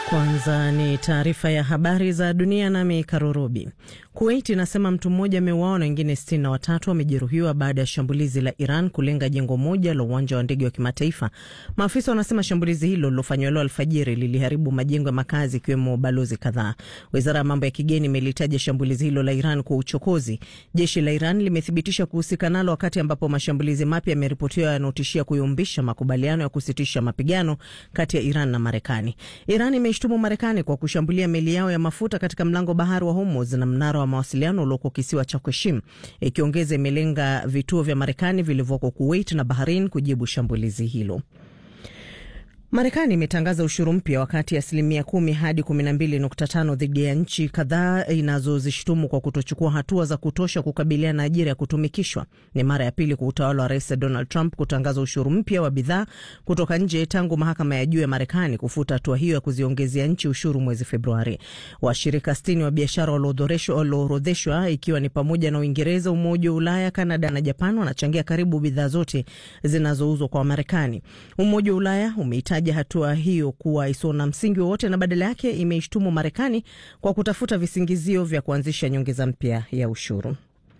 Kwanza ni taarifa ya habari za dunia, nami Karurubi. Kuwait inasema mtu mmoja ameuawa na wengine sitini na watatu wamejeruhiwa baada ya shambulizi la Iran kulenga jengo moja la uwanja wa ndege wa kimataifa. Maafisa wanasema shambulizi hilo lilofanywa leo alfajiri liliharibu majengo ya makazi ikiwemo balozi kadhaa. Wizara ya mambo ya kigeni imelitaja shambulizi hilo la Iran kwa uchokozi. Jeshi la Iran limethibitisha kuhusika nalo, wakati ambapo mashambulizi mapya yameripotiwa yanaotishia kuyumbisha makubaliano ya kusitisha mapigano kati ya Iran na Marekani. Iran imeishtumu Marekani kwa kushambulia meli yao ya mafuta katika mlango bahari wa Hormuz na mnara wa mawasiliano ulioko kisiwa cha Qashim, ikiongeza imelenga vituo vya Marekani vilivyoko Kuwait na Bahrain kujibu shambulizi hilo. Marekani imetangaza ushuru mpya wa kati ya asilimia kumi hadi kumi na mbili nukta tano dhidi ya nchi kadhaa inazozishtumu kwa kutochukua hatua za kutosha kukabiliana na ajira ya kutumikishwa. Ni mara ya pili kwa utawala wa Rais Donald Trump kutangaza ushuru mpya wa bidhaa kutoka nje tangu mahakama ya juu ya Marekani kufuta hatua hiyo ya kuziongezea nchi ushuru mwezi Februari. Washirika sitini wa biashara walioorodheshwa, ikiwa ni pamoja na Uingereza, Umoja wa Ulaya, Kanada na Japan, wanachangia karibu bidhaa zote zinazouzwa kwa Marekani. Umoja wa Ulaya umeita hatua hiyo kuwa isiyo na msingi wowote na badala yake imeishtumu Marekani kwa kutafuta visingizio vya kuanzisha nyongeza mpya ya ushuru.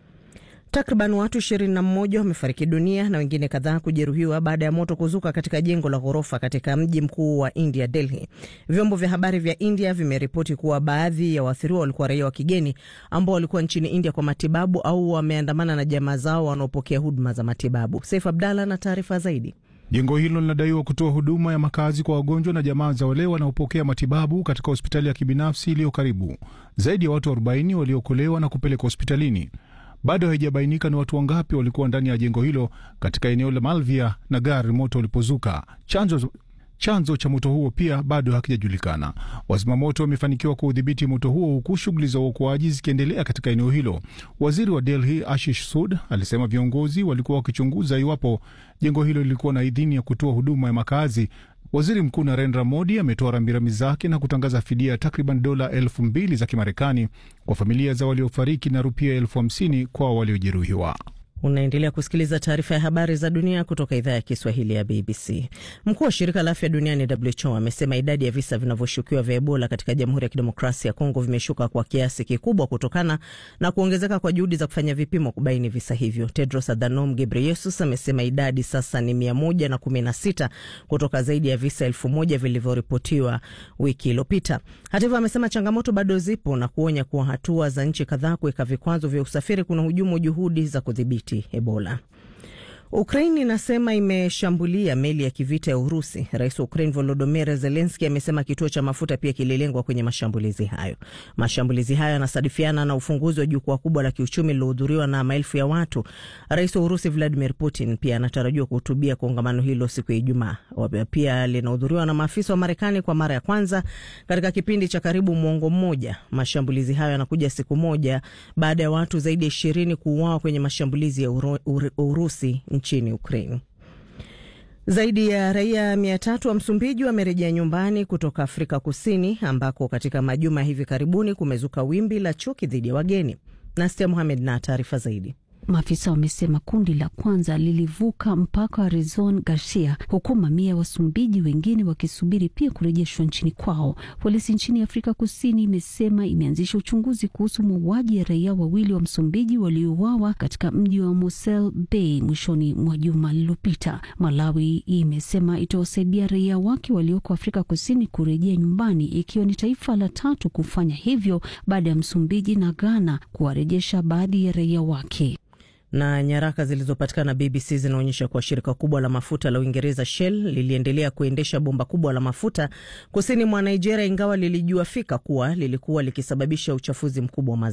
Takriban watu 21 wamefariki dunia na wengine kadhaa kujeruhiwa baada ya moto kuzuka katika jengo la ghorofa katika mji mkuu wa India, Delhi. Vyombo vya habari vya India vimeripoti kuwa baadhi ya waathiriwa walikuwa raia wa kigeni ambao walikuwa nchini India kwa matibabu au wameandamana na jamaa zao wanaopokea huduma za matibabu. Saif Abdalla na taarifa zaidi. Jengo hilo linadaiwa kutoa huduma ya makazi kwa wagonjwa na jamaa za wale wanaopokea matibabu katika hospitali ya kibinafsi iliyo karibu. Zaidi ya watu 40 waliokolewa na kupelekwa hospitalini. Bado haijabainika ni watu wangapi walikuwa ndani ya jengo hilo katika eneo la Malvia na gari moto ulipozuka. Chanzo chanzo cha moto huo pia bado hakijajulikana. Wazimamoto wamefanikiwa kuudhibiti moto huo huku shughuli za uokoaji zikiendelea katika eneo hilo. Waziri wa Delhi Ashish Sud alisema viongozi walikuwa wakichunguza iwapo jengo hilo lilikuwa na idhini ya kutoa huduma ya makazi. Waziri Mkuu Narendra Modi ametoa rambirambi zake na kutangaza fidia ya takriban dola elfu mbili za Kimarekani kwa familia za waliofariki na rupia elfu hamsini kwa waliojeruhiwa. Unaendelea kusikiliza taarifa ya habari za dunia kutoka idhaa ya Kiswahili ya BBC. Mkuu wa shirika la afya duniani WHO amesema idadi ya visa vinavyoshukiwa vya Ebola katika Jamhuri ya Kidemokrasia ya Kongo vimeshuka kwa kiasi kikubwa kutokana na kuongezeka kwa juhudi za kufanya vipimo kubaini visa hivyo. Tedros Adhanom Ghebreyesus amesema idadi sasa ni mia moja na kumi na sita kutoka zaidi ya visa elfu moja vilivyoripotiwa wiki iliyopita. Hata hivyo, amesema changamoto bado zipo na kuonya kuwa hatua za nchi kadhaa kuweka vikwazo vya usafiri kuna hujumu juhudi za kudhibiti Ebola. Ukraine inasema imeshambulia meli ya kivita ya Urusi. Rais wa Ukraine Volodymyr Zelensky amesema kituo cha mafuta pia kililengwa kwenye mashambulizi hayo. Mashambulizi hayo yanasadifiana na ufunguzi wa jukwaa kubwa la kiuchumi lilohudhuriwa na maelfu ya watu. Rais wa Urusi Vladimir Putin pia anatarajiwa kuhutubia kongamano hilo siku ya Ijumaa. Pia linahudhuriwa na maafisa wa Marekani kwa mara ya kwanza katika kipindi cha karibu mwongo mmoja. Mashambulizi hayo yanakuja siku moja baada ya watu zaidi ya ishirini kuuawa kwenye mashambulizi ya Uru, Uru, Urusi nchini Ukraine. Zaidi ya raia mia tatu wa Msumbiji wamerejea nyumbani kutoka Afrika Kusini ambako katika majuma hivi karibuni kumezuka wimbi la chuki dhidi ya wageni. Nastia Mohamed na taarifa zaidi. Maafisa wamesema kundi la kwanza lilivuka mpaka wa Rezon Garcia, huku mamia ya Wasumbiji wengine wakisubiri pia kurejeshwa nchini kwao. Polisi nchini Afrika Kusini imesema imeanzisha uchunguzi kuhusu mauaji ya raia wawili wa Msumbiji waliouawa katika mji wa Mosel Bay mwishoni mwa juma lililopita. Malawi imesema itawasaidia raia wake walioko Afrika Kusini kurejea nyumbani, ikiwa ni taifa la tatu kufanya hivyo baada ya Msumbiji na Ghana kuwarejesha baadhi ya raia wake na nyaraka zilizopatikana BBC zinaonyesha kuwa shirika kubwa la mafuta la Uingereza Shell liliendelea kuendesha bomba kubwa la mafuta kusini mwa Nigeria, ingawa lilijua fika kuwa lilikuwa likisababisha uchafuzi mkubwa wa